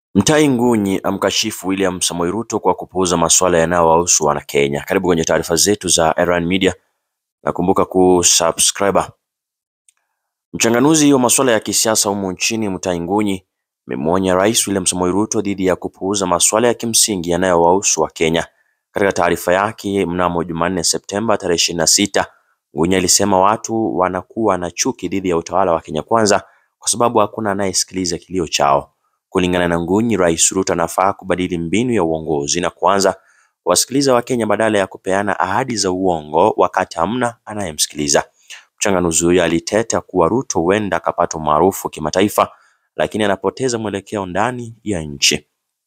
Mtai Ngunyi amkashifu William Samoei Ruto kwa kupuuza masuala yanayowahusu Wanakenya. Karibu kwenye taarifa zetu za Erwan Media na kumbuka kusubscribe. Mchanganuzi wa masuala ya kisiasa humu nchini Mtai Ngunyi amemwonya Rais William Samoei Ruto dhidi ya kupuuza masuala ya kimsingi yanayowahusu Wakenya. Katika taarifa yake mnamo Jumanne Septemba tarehe ishirini na sita, Ngunyi alisema watu wanakuwa na chuki dhidi ya utawala wa Kenya Kwanza kwa sababu hakuna anayesikiliza kilio chao. Kulingana na Ngunyi, Rais Ruto anafaa kubadili mbinu ya uongozi na kuanza kuwasikiliza Wakenya badala ya kupeana ahadi za uongo wakati hamna anayemsikiliza. Mchanganuzi huyo aliteta kuwa Ruto huenda akapata umaarufu kimataifa, lakini anapoteza mwelekeo ndani ya nchi.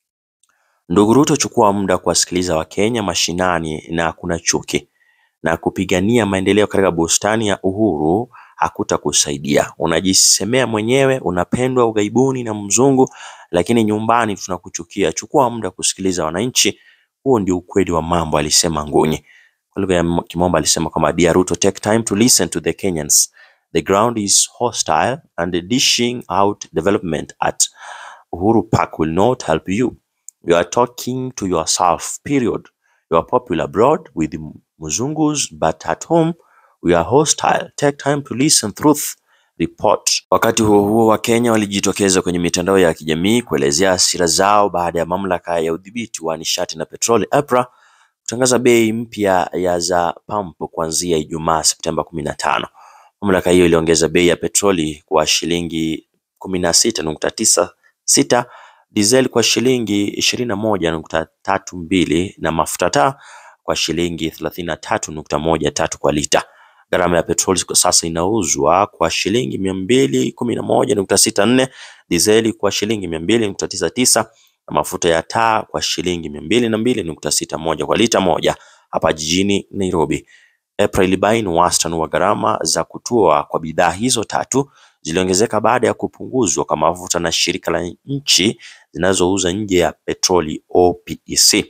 Ndugu Ruto, chukua muda kuwasikiliza Wakenya mashinani na kuna chuki na kupigania maendeleo katika bustani ya Uhuru hakutakusaidia. Unajisemea mwenyewe unapendwa ughaibuni na mzungu, lakini nyumbani tunakuchukia. Chukua muda kusikiliza wananchi, huo ndio ukweli wa mambo, alisema Ngunyi. Kwa lugha ya Kimombo alisema kwamba Dear Ruto, take time to listen to the Kenyans. The ground is hostile and dishing out development at Uhuru Park will not help you. You are talking to yourself, period. You are popular abroad with Muzungus, but at home we are hostile. Take time to listen truth report. Wakati huo huo, Wakenya walijitokeza kwenye mitandao ya kijamii kuelezea hasira zao baada ya mamlaka ya udhibiti wa nishati na petroli EPRA kutangaza bei mpya ya za pampu kuanzia Ijumaa Septemba kumi na tano. Mamlaka hiyo iliongeza bei ya petroli kwa shilingi kumi na sita nukta tisa sita diesel kwa shilingi ishirini na moja nukta tatu mbili na mafuta taa kwa shilingi thelathini na tatu nukta moja tatu kwa lita. Gharama ya petroli kwa sasa inauzwa kwa shilingi mia mbili kumi na moja nukta sita nne dizeli kwa shilingi mia mbili nukta tisa tisa na mafuta ya taa kwa shilingi mia mbili na mbili nukta sita moja kwa lita moja hapa jijini Nairobi. EPRA ilibaini wastani wa gharama za kutua kwa bidhaa hizo tatu ziliongezeka baada ya kupunguzwa kwa mafuta na shirika la nchi zinazouza nje ya petroli OPEC.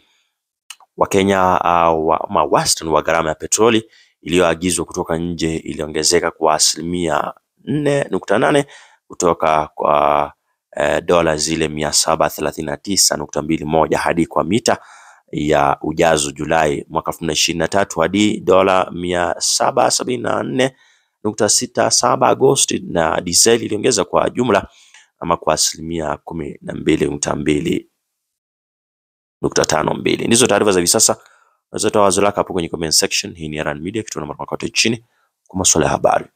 Wakenya uh, wa, ma wastani wa gharama ya petroli iliyoagizwa kutoka nje iliongezeka kwa asilimia nne nukta nane kutoka kwa eh, dola zile mia saba thelathini na tisa nukta mbili moja hadi kwa mita ya ujazo Julai mwaka elfu mbili ishirini na tatu hadi dola mia saba sabini na nne nukta sita saba Agosti, na diseli iliongeza kwa jumla ama kwa asilimia kumi na mbili nukta mbili nukta tano mbili. Ndizo taarifa za hivi sasa. Unaweza toa wazo lako hapo kwenye comment section. Hii ni Erwan Media, kitu namba kote chini kwa masuala ya habari.